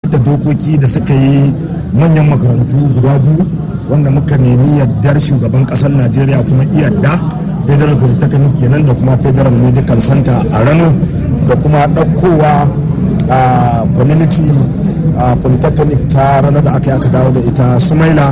da dokoki da suka yi manyan makarantu guda biyu wanda muka nemi yardar shugaban kasar najeriya kuma iyadda federal polytechnic kenan da kuma federal medical center a rano da kuma ɗaukowa a community polytechnic ta ranar da aka yi aka dawo da ita sumaila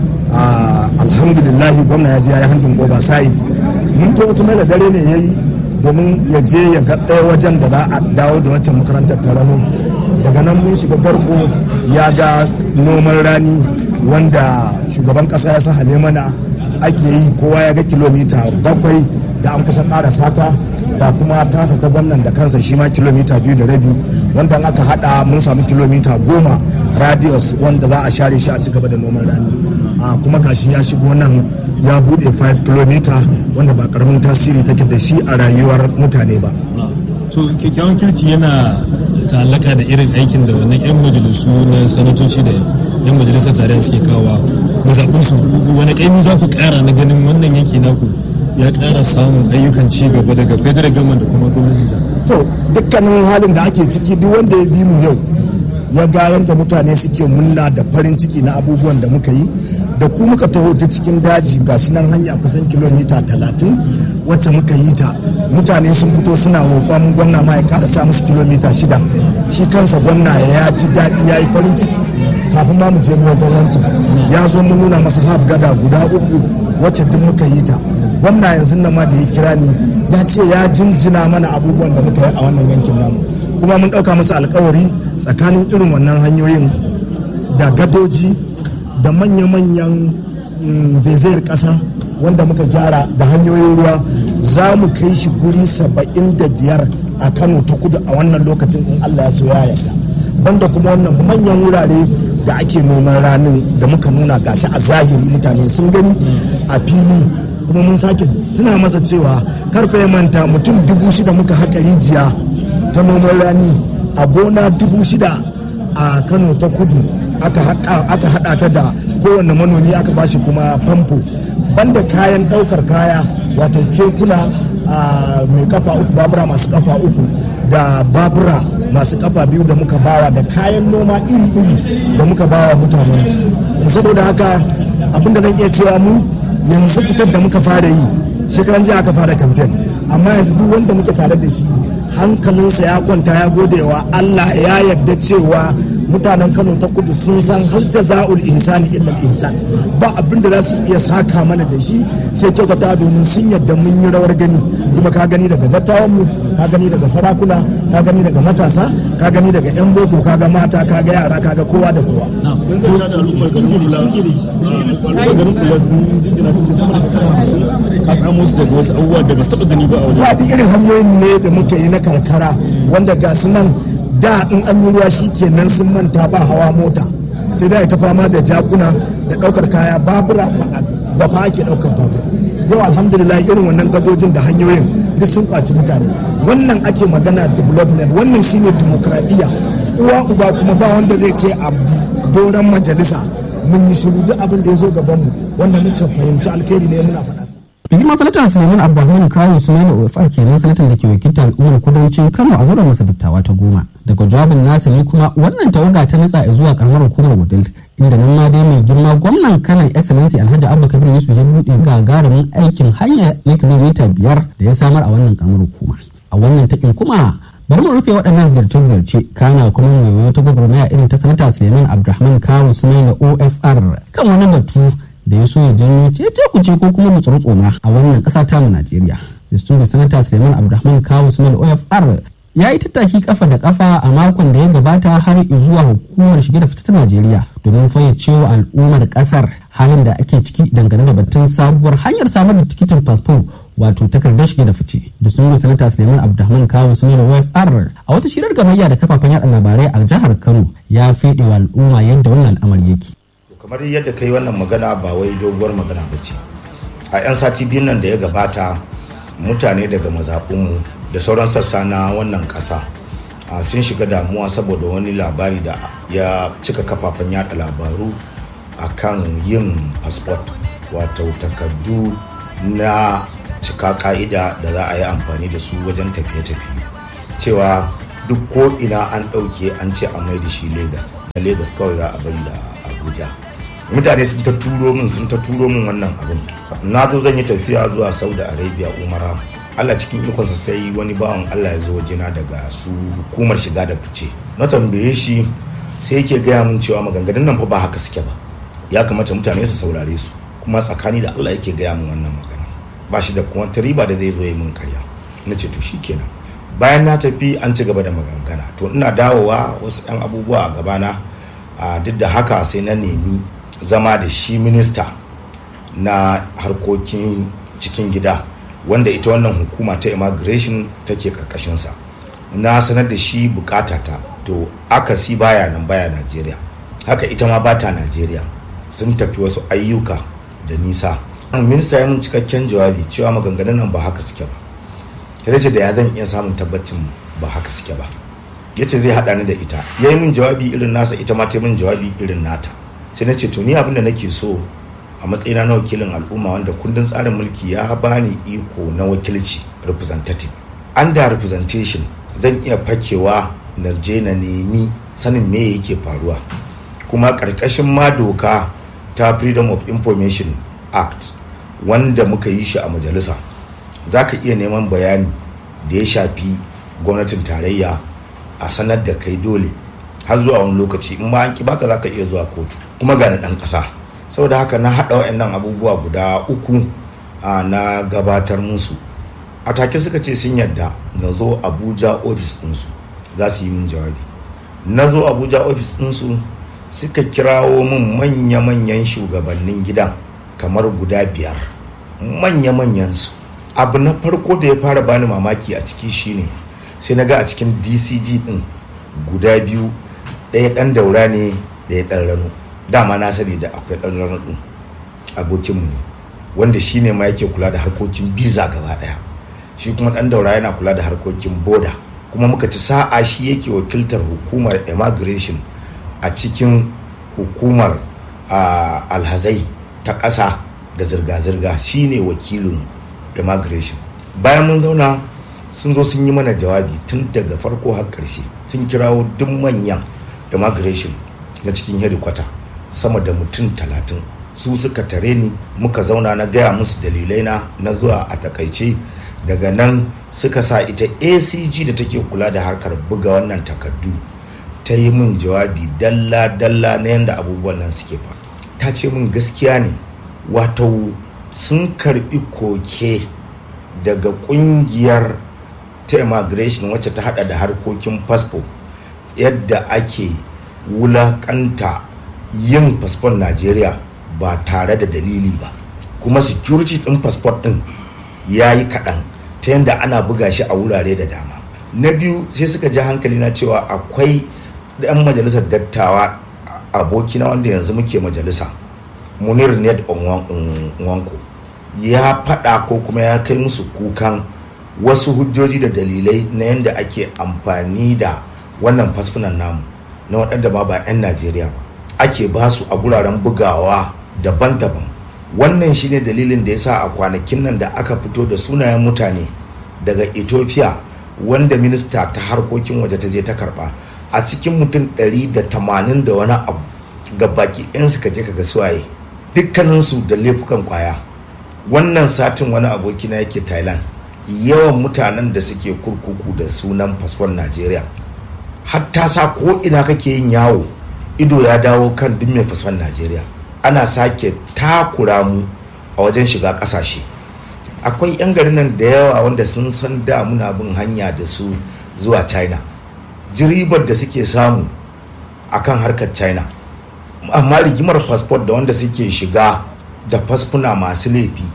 alhamdulillah gwamna ya je ya yi handin oversight mun to sumaila dare ne ya yi domin ya je ya ga ɗaya wajen da za a dawo da wancan makarantar ta rano daga nan mun shiga garko ya ga noman rani wanda shugaban ƙasa ya sa mana ake yi kowa ya ga kilomita bakwai da an kusa ƙara sata da kuma tasa ta gwamnan da kansa shi ma kilomita biyu da rabi wanda aka hada mun samu kilomita goma radius wanda za a share shi a ci gaba da noman rani a kuma gashi ya shigo nan ya bude 5 kilomita wanda ba karamin tasiri take da shi a rayuwar mutane ba so kyakkyawan kirki yana ta'allaka da irin aikin da wannan 'yan majalisu na sanatoci da 'yan majalisar tarayya suke kawo mazaɓinsu wani ƙaimi za ku ƙara na ganin wannan yanki naku ya ƙara samun ayyukan ci gaba daga federal government da kuma gwamnati to dukkanin halin da ake ciki duk wanda ya bi mu yau ya ga yadda mutane suke munna da farin ciki na abubuwan da muka yi da ku muka taho ta cikin daji ga shi nan hanya kusan kilomita talatin wacce muka yi ta mutane sun fito suna roƙon gwamna ma ya ƙara sa musu kilomita shida shi kansa gwamna ya ji daɗi ya yi farin ciki kafin ma mu je wajen wancan ya zo mun nuna masa hab gada guda uku wacce duk muka yi ta gwamna yanzu nan ma da ya kira ni ya ce ya jinjina mana abubuwan da muka yi a wannan yankin namu kuma mun ɗauka masa alkawari tsakanin irin wannan hanyoyin da gadoji da manya-manyan zaizayar ƙasa wanda muka gyara da hanyoyin ruwa za mu kai shi guri saba'in da biyar a kano ta kudu a wannan lokacin in allah ya so ya yarda banda kuma wannan manyan wurare da ake noman ranin da muka nuna gashi a zahiri mutane sun gani a fili kuma mun sake tuna masa cewa karfe ya manta mutum dubu shida muka haƙa rijiya ta noman rani a gona dubu shida a kano ta kudu aka haɗa ta da kowane manomi aka bashi kuma famfo banda kayan ɗaukar kaya wato kekuna mai kafa uku babura masu kafa uku da babura masu kafa biyu da muka bawa da kayan noma iri-iri da muka bawa mutanen saboda haka abinda zan iya cewa mu yanzu fitar da muka fara yi shekaran jiya aka fara kamfen amma yanzu duk wanda muke tare da shi hankalinsa ya kwanta ya gode wa Allah ya yarda cewa mutanen Kano ta kudu sun san har jaza'ul ihsani illa ihsan ba abin da za su iya saka mana da shi sai kyautata domin sun yarda mun yi rawar gani kuma ka gani daga dattawan mu ka gani daga sarakuna ka gani daga matasa ka gani daga yan boko ka ga mata ka ga yara ka ga kowa da kowa ka samu su daga wasu abubuwa da ba su taɓa gani ba a wajen. Ba irin hanyoyin ne da muka yi na karkara wanda ga su nan da in an yi ruwa shi kenan sun manta ba hawa mota sai da ta fama da jakuna da ɗaukar kaya babura gaba ake ɗaukar babura yau alhamdulillah irin wannan gadojin da hanyoyin duk sun kwaci mutane wannan ake magana development wannan shine demokradiyya uwa uba kuma ba wanda zai ce a doron majalisa mun yi shiru duk abin da ya zo gabanmu wanda muka fahimci alkhairi ne muna faɗa rigimar sanatan suleiman abdulrahman kawo sumaila ofar kenan sanatan da ke wakiltar al'ummar kudancin kano a zauren masa dattawa ta goma daga jawabin nasa ne kuma wannan tawaga ta natsa zuwa karamar hukumar wudil inda nan ma dai mai girma gwamnan kanan excellency alhaji abba kabir yusuf ya buɗe gagarumin aikin hanya na kilomita biyar da ya samar a wannan karamar hukuma a wannan takin kuma bari mu rufe waɗannan ziyarce-ziyarce kana kuma mai ta gwagwarmaya irin ta sanata suleiman abdulrahman kawo sumaila ofr kan wani batu da ya so ya janyo cece kuce ko kuma mutsuru-tsoma a wannan ƙasa ta mu Najeriya. Distinguished Senator Suleiman Abdulrahman Kawu Sumail OFR ya yi tattaki kafa da kafa a makon da ya gabata har zuwa hukumar shige da fita ta Najeriya domin fayyacewa al'ummar kasar halin da ake ciki dangane da batun sabuwar hanyar samar da tikitin fasfo wato takardar shige da fice da sun sanata Suleiman Abdulrahman Kawu Sumail OFR a wata shirar gamayya da kafafen yada labarai a jihar Kano ya fede wa al'umma yadda wannan al'amari yake. kamar yadda kai wannan magana ba wai doguwar magana ba ce a 'yan sati biyun nan da ya gabata mutane daga mazaɓinmu da sauran sassa na wannan ƙasa sun shiga damuwa saboda wani labari da ya cika kafafen yada labaru a kan yin fasfot wato takardu na cika ka'ida da za a yi amfani da su wajen tafiye-tafiye cewa duk ko ina an ɗauke an ce a mai da shi Legas na lagos kawai za a bari da abuja mutane sun ta turo min sun ta turo min wannan abin na zo zan yi tafiya zuwa saudi arabia umara allah cikin ikonsa sai wani bawan allah ya zo wajena daga su hukumar shiga da fice na tambaye shi sai yake gaya min cewa maganganun nan fa ba haka suke ba ya kamata mutane su saurare su kuma tsakani da allah yake gaya min wannan magana ba shi da kuma riba da zai zo yi min karya na ce to kenan bayan na tafi an ci gaba da magangana to ina dawowa wasu 'yan abubuwa a gabana a duk da haka sai na nemi zama da shi minista na harkokin cikin gida wanda ita wannan hukuma ta immigration take karkashinsa na sanar da shi bukatata to akasi baya nan baya najeriya haka ita ma bata najeriya sun tafi wasu ayyuka da nisa minista ya mun cikakken jawabi cewa maganganun nan ba haka suke ba ya ce da ya zan iya samun tabbacin ba haka suke ba ya ce zai haɗa ni da ita ya yi min jawabi irin nasa ita ma ta min jawabi irin nata sai na ce to ni abin da nake so a matsayina na wakilin al'umma wanda kundin tsarin mulki ya bani iko na wakilci representative under representation zan iya fakewa na je na nemi sanin me yake faruwa kuma ƙarƙashin ma doka ta freedom of information act wanda muka yi shi a majalisa za ka iya neman bayani da ya shafi gwamnatin tarayya a sanar da kai dole har zuwa wani lokaci in ma an ki baka za ka iya zuwa kotu kuma gani ɗan ƙasa saboda haka na haɗa wa'annan abubuwa guda uku na gabatar musu a take suka ce sun yadda na zo abuja ofis ɗinsu za su yi min jawabi na zo abuja ofis ɗinsu suka kirawo min manya-manyan shugabannin gidan kamar guda biyar manya-manyan su abu na farko da ya fara bani mamaki a ciki shine sai na ga a cikin dcg din guda biyu ɗaya ɗan daura ne da ya ɗan rano dama na sani da akwai ɗan rano ɗin abokinmu ne wanda shi ne ma yake kula da harkokin biza gaba ɗaya shi kuma ɗan daura yana kula da harkokin boda kuma muka ci sa'a shi yake wakiltar hukumar immigration a cikin hukumar alhazai ta ƙasa da zirga-zirga shi ne wakilin immigration bayan mun zauna sun zo sun yi mana jawabi tun daga farko har ƙarshe sun kirawo duk manyan immigration na cikin hedikwata sama da mutum talatin su suka tare ni muka zauna na gaya musu dalilai na na zuwa a takaice daga nan suka sa ita acg da take kula da harkar buga wannan takardu ta yi min jawabi dalla-dalla na yadda abubuwan nan suke fa ta ce min gaskiya ne wato sun karbi koke daga kungiyar ta immigration wacce ta hada da harkokin fasfo yadda ake wulakanta yin fasfon najeriya ba tare da dalili ba kuma security din fasfon din ya yi kaɗan ta yadda ana buga shi a wurare da dama na biyu sai suka ji hankali na cewa akwai ɗan majalisar dattawa abokina wanda yanzu muke majalisa munir ned onwanko ya faɗa ko kuma ya kai musu kukan wasu hujjoji da dalilai na yadda ake amfani da wannan fasfunan namu na waɗanda ma ba 'yan najeriya ba ake ba su a guraren bugawa daban-daban wannan shine dalilin da ya sa a kwanakin nan da aka fito da sunayen mutane daga ethiopia wanda minista ta harkokin waje ta je ta karba a cikin mutum 180 da wani abu ga baki 'yan suka je kaga suwaye dukkaninsu da laifukan kwaya wannan satin wani abokina yake thailand yawan mutanen da suke kurkuku da sunan fasfon najeriya hatta sa ko ina kake yin yawo ido ya dawo kan duk mai fasfon najeriya ana sake takura mu a wajen shiga kasashe akwai 'yan garin nan da yawa wanda sun san da muna bin hanya da su zuwa china jiribar da suke samu akan harkar china amma rigimar fasfot da wanda suke shiga da fasfuna masu laifi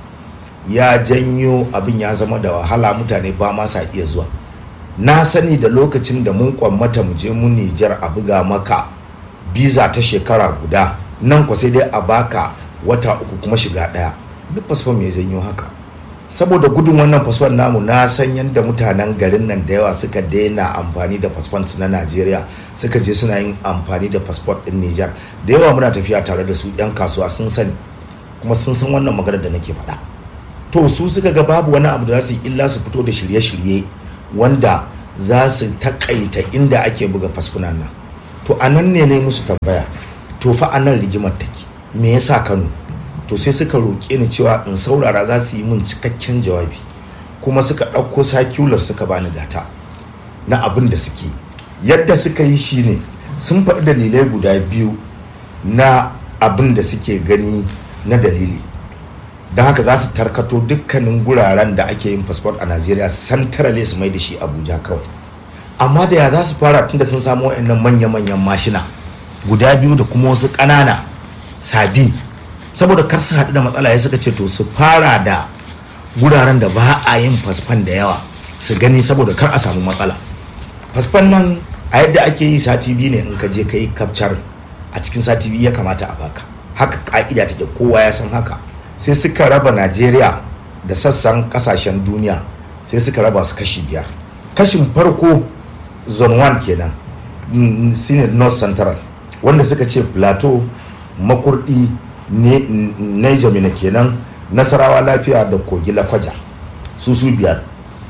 ya janyo abin ya zama da wahala mutane ba ma sa iya zuwa na sani da lokacin da mun kwammata mu je mun nijar a buga maka biza ta shekara guda nan kwa sai dai a baka wata uku kuma shiga daya duk fasfon mai janyo haka saboda gudun wannan fasfon namu na san yadda mutanen garin nan da yawa suka daina amfani da fasfon na najeriya suka je suna yin amfani da fasfon din nijar da yawa muna tafiya tare da su yan kasuwa sun sani kuma sun san wannan maganar da nake faɗa to su suka ga babu wani abu da za su yi illa su fito da shirye-shirye wanda za su takaita inda ake buga fasfunan nan to a nan ne ne musu tambaya to fa a nan rigimar take me yasa kano to sai suka roƙe ni cewa in saurara za su yi min cikakken jawabi kuma suka ɗauko sakular suka bani gata na abin da suke yadda suka yi shi ne sun faɗi dalilai guda biyu na abin da suke gani na dalili don haka za su tarkato dukkanin guraren da ake yin fasfot a najeriya santarale su mai da shi abuja kawai amma da ya za su fara tunda sun samu wa'annan manya-manyan mashina guda biyu da kuma wasu ƙanana sabi saboda kar su haɗu da matsala ya suka ce to su fara da guraren da ba a yin fasfan da yawa su gani saboda kar a samu matsala fasfan nan a yadda ake yi sati biyu ne in ka je ka yi kafcar a cikin sati biyu ya kamata a baka haka ka'ida take kowa ya san haka sai suka raba najeriya da sassan kasashen duniya sai suka raba su kashi biyar kashin farko zone 1 kenan shine north central wanda suka ce plateau makurdi niger mina kenan nasarawa lafiya da kogi lakwaja su su biyar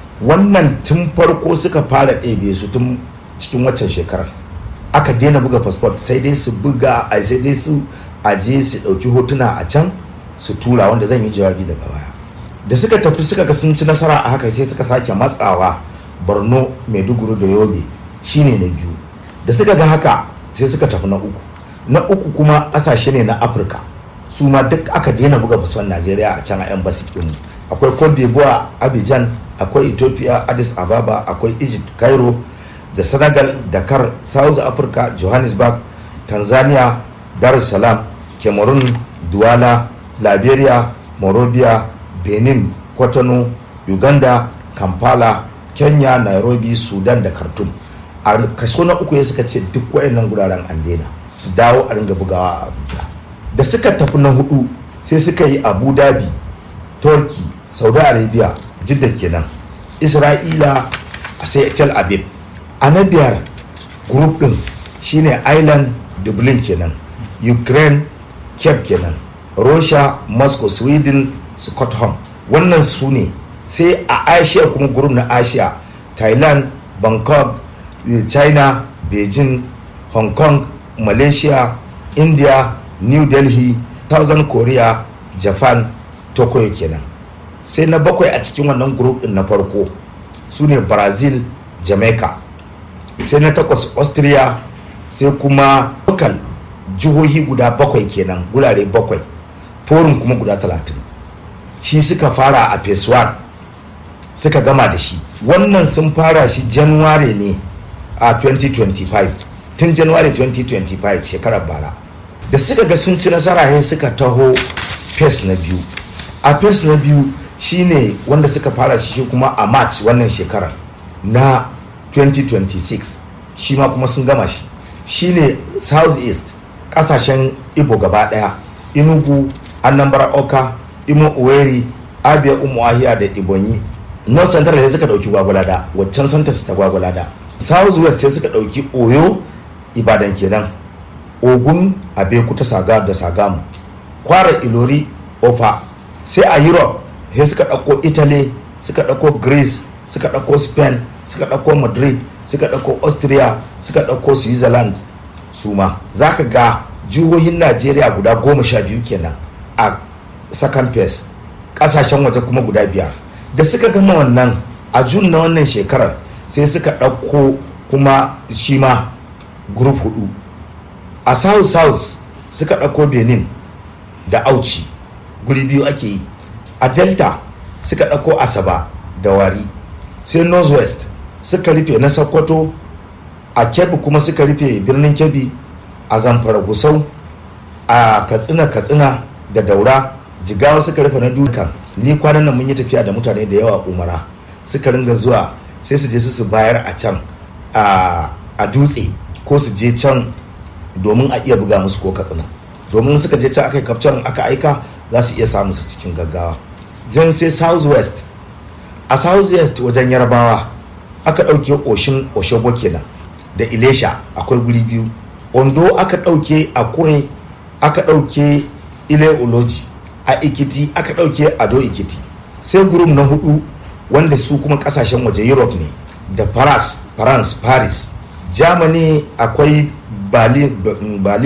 wannan tun farko suka fara ɗebe su tun cikin waccan shekarar aka daina buga fasfot sai dai su buga a sai dai su aje su ɗauki hotuna a can su tura wanda zan yi jawabi daga baya da suka tafi suka ga sun ci nasara a haka sai suka sake matsawa borno maiduguri da yobe shine na biyu da suka ga haka sai suka tafi na uku na uku kuma ƙasashe ne na afirka su ma duk aka daina buga fasfon najeriya a can a yan basu mu akwai cote d'ivoire abidjan akwai ethiopia addis ababa akwai egypt cairo da senegal dakar south africa johannesburg tanzania dar es salaam cameroon douala liberia morovia benin kwatano uganda kampala kenya nairobi sudan da khartoum a kaso na uku ya suka ce duk wayannan guraren an daina su dawo a ringa bugawa a abuja da suka tafi na hudu sai suka yi abu dhabi turkey saudi arabia jidda kenan isra'ila a sai tel aviv a na biyar group din shine island dublin kenan ukraine cape kenan russia moscow sweden stockholm wannan su ne sai a asia kuma group na asia thailand bangkok china beijing hong kong malaysia india new delhi southern korea japan tokyo kenan sai na bakwai a cikin wannan group din na farko su ne brazil jamaica sai na takwas austria sai kuma local jihohi guda bakwai kenan gurare bakwai forin kuma guda talatin shi suka fara a phase 1 suka gama da shi wannan sun fara shi january ne a 2025 tun january 2025 shekarar bara da suka ga sun ci nasara sai suka taho phase na biyu a phase na biyu shine wanda suka fara shi kuma a march wannan shekarar na 2026 shi ma kuma sun gama shi shine south east kasashen ibo gaba daya inugu anambra oka imo uweri abia umuahia da ibonyi north central ne suka dauki gwagwalada waccan santa su ta gwagwalada south west sai suka dauki oyo ibadan kenan ogun abekuta saga da sagamu kwara ilori ofa sai a europe sai suka dauko italy suka dauko greece suka dauko spain suka dauko madrid suka dauko austria suka dauko switzerland su ma za ka ga jihohin najeriya guda goma sha biyu kenan a second phase kasashen waje kuma guda biyar da suka gama wannan a jun na wannan shekarar sai suka ɗauko kuma shi ma group hudu a south south suka ɗauko benin da auci guri biyu ake yi a delta suka ɗauko asaba da wari sai northwest suka rufe na sokoto a kebbi kuma suka rufe birnin kebbi a zamfara gusau a katsina katsina da daura jigawa suka rufe na dukan ni kwanan nan mun yi tafiya da mutane da yawa umara suka ringa zuwa sai su je su bayar a can a dutse ko su je can domin a iya buga musu ko katsina domin suka je can aka yi kafcan aka aika za su iya samun su cikin gaggawa zan sai south west a south west wajen yarbawa aka ɗauke oshin oshogo kenan da ilesha akwai guri biyu ondo aka ɗauke a kure aka ɗauke ile uloji a ikiti aka ɗauke ado ikiti sai gurum na hudu wanda su kuma kasashen waje europe ne da paris france paris germany akwai ba